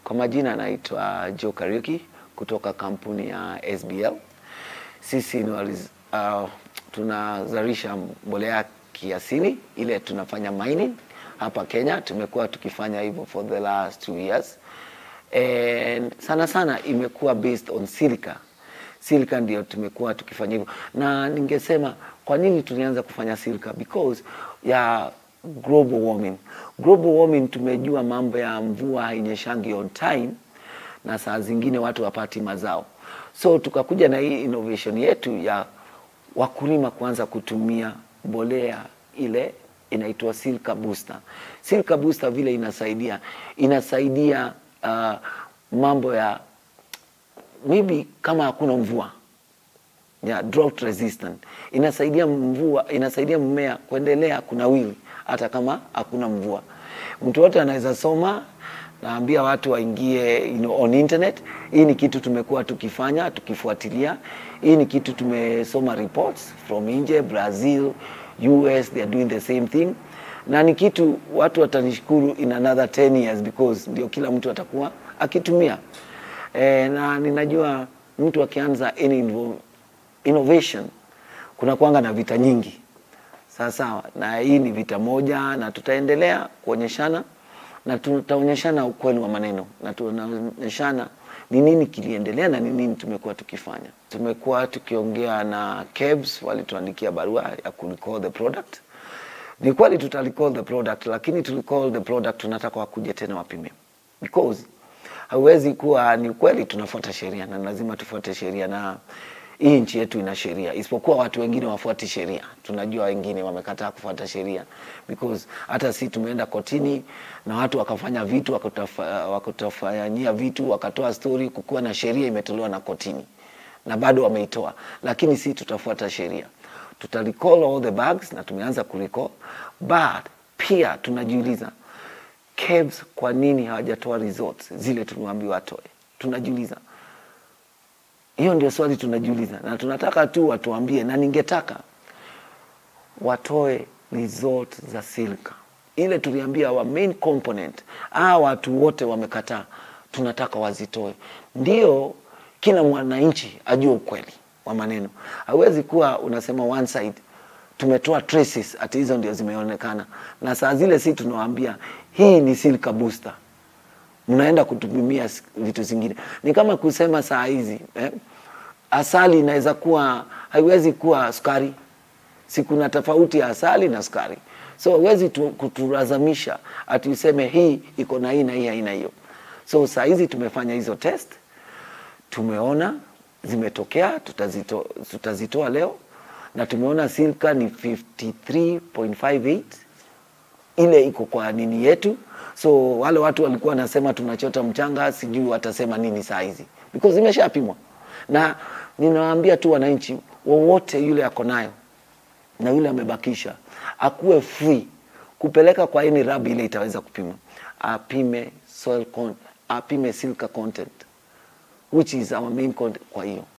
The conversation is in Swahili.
Kwa majina naitwa Joe Kariuki kutoka kampuni ya SBL. Sisi ni waliz, uh, tunazalisha mbolea kiasili ile tunafanya mining hapa Kenya. Tumekuwa tukifanya hivyo for the last two years and sana sana imekuwa based on silica. Silica ndio tumekuwa tukifanya hivyo, na ningesema kwa nini tulianza kufanya silica because ya global warming. Global warming tumejua mambo ya mvua hainyeshangi on time na saa zingine watu wapati mazao, so tukakuja na hii innovation yetu ya wakulima kuanza kutumia mbolea ile inaitwa Silica Booster. Silica Booster vile inasaidia inasaidia uh, mambo ya maybe kama hakuna mvua ya drought resistant, inasaidia mvua, inasaidia mmea kuendelea kunawiri hata kama hakuna mvua. Mtu wote anaweza soma, naambia watu waingie you know, on internet. Hii ni kitu tumekuwa tukifanya tukifuatilia. Hii ni kitu tumesoma reports from nje, Brazil, US, they are doing the same thing, na ni kitu watu watanishukuru in another 10 years because ndio kila mtu atakuwa akitumia e, na ninajua mtu akianza any invo- innovation kuna kwanga na vita nyingi sawa sawa, na hii ni vita moja, na tutaendelea kuonyeshana na tutaonyeshana ukweli wa maneno na tunaonyeshana ni nini kiliendelea na ni nini tumekuwa tukifanya. Tumekuwa tukiongea na KEBS, walituandikia barua ya kurecall the product. Ni kweli tuta recall the product, lakini tu recall the product tunataka wakuje tena wapime because hauwezi kuwa ni kweli tunafuata sheria na lazima tufuate sheria na hii nchi yetu ina sheria, isipokuwa watu wengine wafuati sheria. Tunajua wengine wamekataa kufuata sheria because hata si tumeenda kotini na watu wakafanya vitu wakutafa- wakutafanyia vitu wakatoa story, kukuwa na sheria imetolewa na kotini na bado wameitoa, lakini si tutafuata sheria, tuta recall all the bags na tumeanza kurecall, but pia tunajiuliza KEBS kwa nini hawajatoa results zile tuliwaambiwa watoe? Tunajiuliza hiyo ndio swali tunajiuliza, na tunataka tu watuambie, na ningetaka watoe result za Silica ile tuliambia wa main component. Hawa watu wote wamekataa, tunataka wazitoe, ndio kila mwananchi ajue ukweli wa maneno. Hawezi kuwa unasema one side tumetoa traces ati hizo ndio zimeonekana, na saa zile si tunawaambia hii ni Silica Booster mnaenda kutupimia s- vitu zingine. Ni kama kusema saa hizi eh, asali inaweza kuwa haiwezi kuwa sukari, si kuna tofauti ya asali na sukari, so huwezi tu- kutulazimisha ati useme hii iko na hii na hii haina hiyo. So saa hizi tumefanya hizo test, tumeona zimetokea, tutazito, tutazitoa leo na tumeona Silica ni 53.58 ile iko kwa nini yetu. So wale watu walikuwa wanasema tunachota mchanga, sijui watasema nini saa hizi because imeshapimwa, na ninawaambia tu wananchi wowote yule ako nayo na yule amebakisha akuwe free kupeleka kwa any lab ile itaweza kupima, apime soil con apime silica content which is our main content kwa hiyo